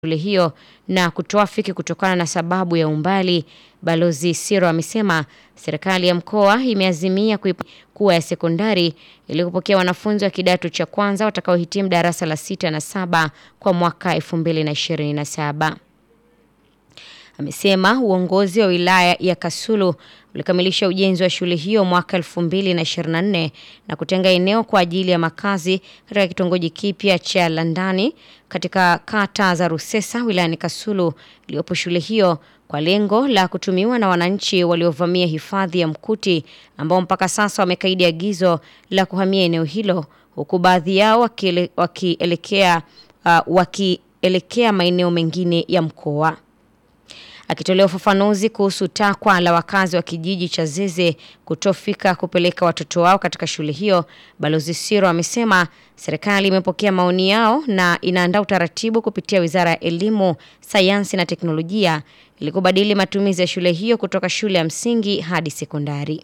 shule hiyo na kutoafiki kutokana na sababu ya umbali. Balozi Siro amesema serikali ya mkoa imeazimia kuwa ya sekondari ili kupokea wanafunzi wa kidato cha kwanza watakaohitimu darasa la sita na saba kwa mwaka 2027. Amesema uongozi wa wilaya ya Kasulu ulikamilisha ujenzi wa shule hiyo mwaka 2024 na kutenga eneo kwa ajili ya makazi katika kitongoji kipya cha Landani katika kata za Rusesa wilayani Kasulu iliyopo shule hiyo kwa lengo la kutumiwa na wananchi waliovamia hifadhi ya Mkuti ambao mpaka sasa wamekaidi agizo la kuhamia eneo hilo huku baadhi yao wakielekea uh, wakielekea maeneo mengine ya mkoa. Akitolea ufafanuzi kuhusu takwa la wakazi wa kijiji cha Zeze kutofika kupeleka watoto wao katika shule hiyo, Balozi Siro amesema serikali imepokea maoni yao na inaandaa utaratibu kupitia Wizara ya Elimu, Sayansi na Teknolojia ili kubadili matumizi ya shule hiyo kutoka shule ya msingi hadi sekondari.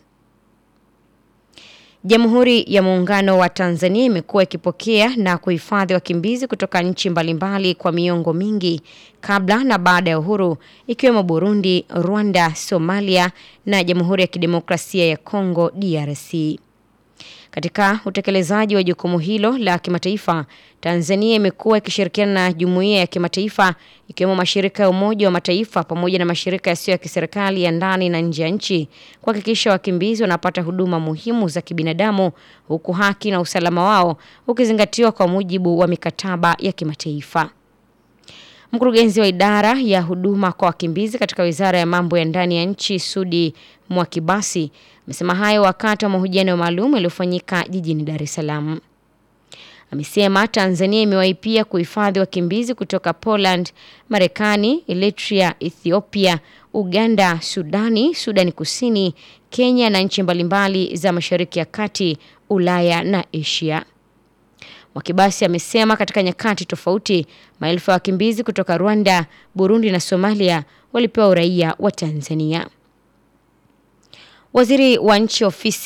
Jamhuri ya Muungano wa Tanzania imekuwa ikipokea na kuhifadhi wakimbizi kutoka nchi mbalimbali kwa miongo mingi kabla na baada ya uhuru ikiwemo Burundi, Rwanda, Somalia na Jamhuri ya Kidemokrasia ya Kongo DRC. Katika utekelezaji wa jukumu hilo la kimataifa, Tanzania imekuwa ikishirikiana na jumuiya ya kimataifa ikiwemo mashirika ya Umoja wa Mataifa pamoja na mashirika yasiyo ya kiserikali ya ndani na nje ya nchi kuhakikisha wakimbizi wanapata huduma muhimu za kibinadamu huku haki na usalama wao ukizingatiwa kwa mujibu wa mikataba ya kimataifa. Mkurugenzi wa idara ya huduma kwa wakimbizi katika Wizara ya Mambo ya Ndani ya Nchi, Sudi Mwakibasi, amesema hayo wakati wa mahojiano maalum yaliyofanyika jijini Dar es Salaam. Amesema Tanzania imewahi pia kuhifadhi wakimbizi kutoka Poland, Marekani, Eritrea, Ethiopia, Uganda, Sudani, Sudani Kusini, Kenya na nchi mbalimbali za Mashariki ya Kati, Ulaya na Asia. Mwakibasi amesema katika nyakati tofauti maelfu ya wakimbizi kutoka Rwanda, Burundi na Somalia walipewa uraia wa Tanzania. Waziri wa nchi ofisi